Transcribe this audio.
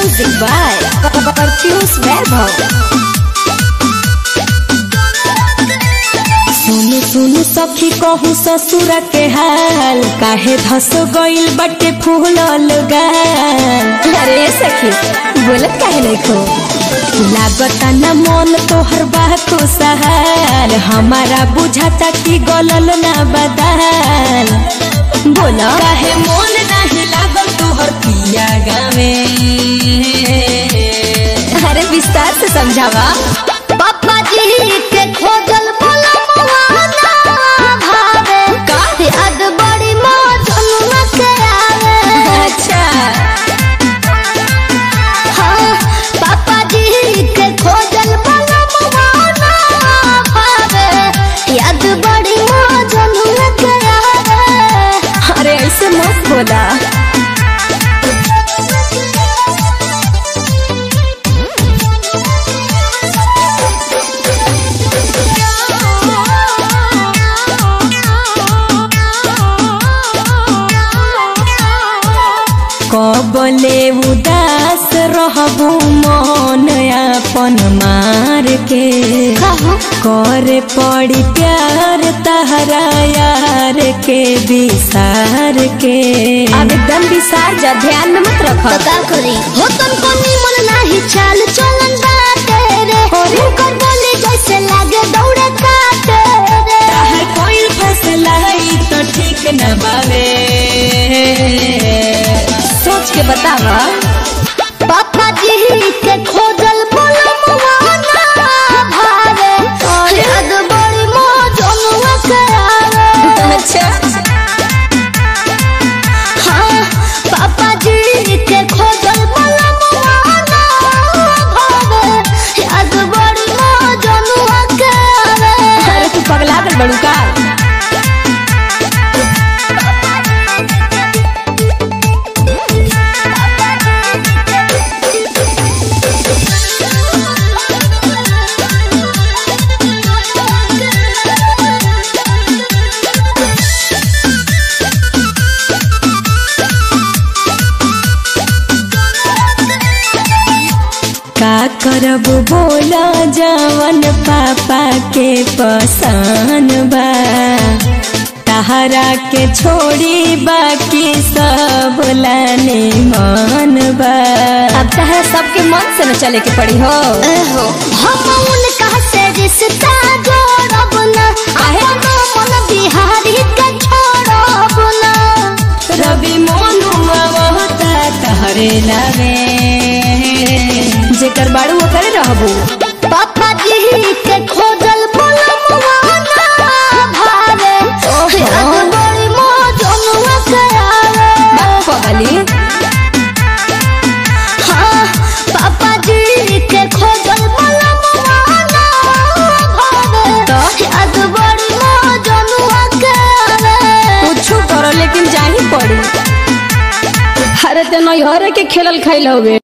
Music by Perfius Vaibhav. सुनु सुनु सखी कहू ससुर के हाल काहे धस गइल बटे फूलल गाल अरे सखी बोलत काहे नहीं खो लागता न मन तोहर बा खुशहाल हमारा बुझाता कि गलल ना बदाल बोला काहे मन नाही लागल तोहर पिया गावे अरे विस्तार से समझावा पापा जी के खोजल बोलमुआ ना भावे का? याद बड़ी मौजनुआ के आवे अच्छा हाँ पापा जी के खोजल बोलमुआ ना भावे याद बड़ी मौजनुआ के आवे अरे ऐसे मत बोला कबले उदास रहबू मन अपन मार के कहो करे पड़ी प्यार तहरा यार के विसार के अब एकदम विसार जा ध्यान में मत रख तो का करी हो तुमको निमन नाही चाल चलन बाटे रे अरे। हुनकर बोली जैसे लागे दौड़े काटे रे कोई फैसला है तो ठीक न बावे सोच के बतावा पापा जी के खोजल बोलमुआ ना भावे याद बड़ी मौजनुआ के आवे अच्छा हाँ पापा जी के खोजल बोलमुआ ना भावे याद बड़ी मौजनुआ के आवे अरे तू पगला गल बड़ू का का करब बोला जवन पापा के पसंद बा तहरा के छोड़ी बाकी सब लाने मन बा अब तहरा सबके मन से न चले के पड़ी हो एहो, हम उनका से रिश्ता जोड़ब ना अपनो मन बिहारी के छोड़ब ना रवि मोनू ममता तहरे लावे जेकर बाड़ू ओकरे रहबू पापा जी के खोजल बोलमुआ ना भावे याद बड़ी मौजनुआ के आवे पगली हाँ पापा जी के खोजल बोलमुआ ना भावे तो? याद बड़ी मौजनुआ के आवे कुछ करो लेकिन जाही पड़ी अरे ते नैहरे के खेलल खाइल हवे